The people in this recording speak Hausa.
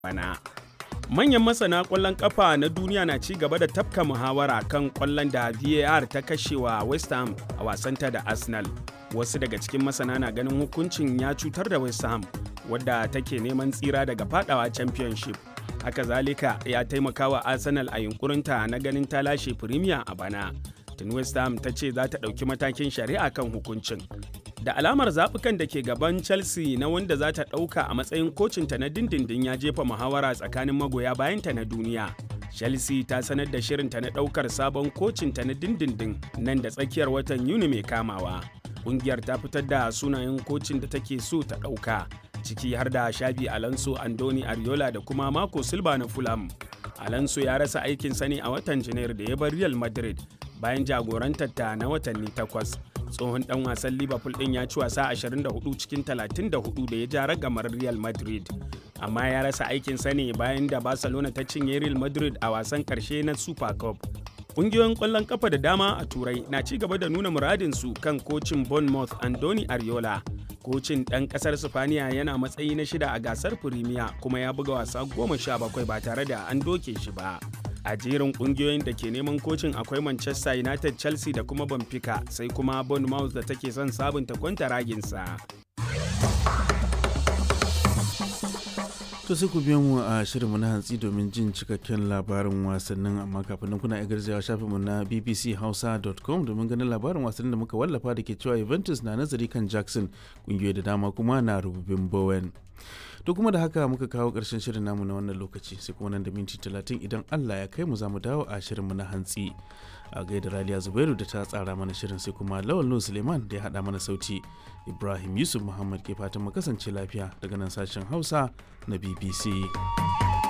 bana. Manyan masana ƙwallon ƙafa na duniya na ci gaba da tafka muhawara kan ƙwallon da VAR ta kashewa West Ham a wasanta da Arsenal. Wasu daga cikin masana na ganin hukuncin ya cutar da West Ham wadda take neman tsira daga fadawa Championship. Haka zalika ya taimaka wa Arsenal a yunkurinta na ganin ta lashe Premier a bana. Tun West Ham ta ce za ta ɗauki matakin shari'a kan hukuncin. da alamar zaɓukan da ke gaban chelsea na wanda za ta ɗauka a matsayin kocinta na dindindin ya jefa muhawara tsakanin magoya bayanta na duniya chelsea ta sanar da shirinta na ɗaukar sabon kocinta na dindindin nan da tsakiyar watan yuni mai kamawa ƙungiyar ta fitar da sunayen kocin da take so ta ɗauka ciki har da shabi alonso andoni ariola da kuma marco silva na fulham alonso ya rasa aikin sani a watan janairu da ya bar real madrid bayan jagorantar ta na watanni takwas tsohon dan wasan liverpool din ya ci wasa 24 cikin 34 da ya ja ragamar real madrid amma ya rasa aikin ne bayan da barcelona ta cinye real madrid a wasan karshe na super cup Ƙungiyoyin ƙwallon ƙafa da dama a Turai na ci gaba da nuna muradinsu kan kocin Bournemouth Andoni Ariola. Kocin ɗan ƙasar Sifaniya yana matsayi na shida a gasar Firimiya kuma ya buga wasa goma sha bakwai ba tare da an doke shi ba. a jerin kungiyoyin da ke neman kocin akwai manchester united chelsea da kuma benfica sai kuma bournemouth da take son sabunta kwanta raginsa to sai ku biyo mu a shirinmu na hantsi domin jin cikakken labarin wasannin amma kafin nan kuna garzawa shafinmu na bbchausa.com domin ganin labarin wasannin da muka wallafa da ke cewa juventus na nazari kan jackson kungiyoyi da dama kuma na rububin bowen to kuma da haka muka kawo ƙarshen shirin namu na wannan lokaci sai kuma nan da minti talatin idan allah ya kai mu za mu dawo a shirinmu na hantsi a gaida raliya zubairu da ta tsara mana shirin sai kuma lawal nu suleiman da ya haɗa mana sauti ibrahim yusuf muhammad ke fatan mu kasance lafiya daga nan sashen hausa na bbc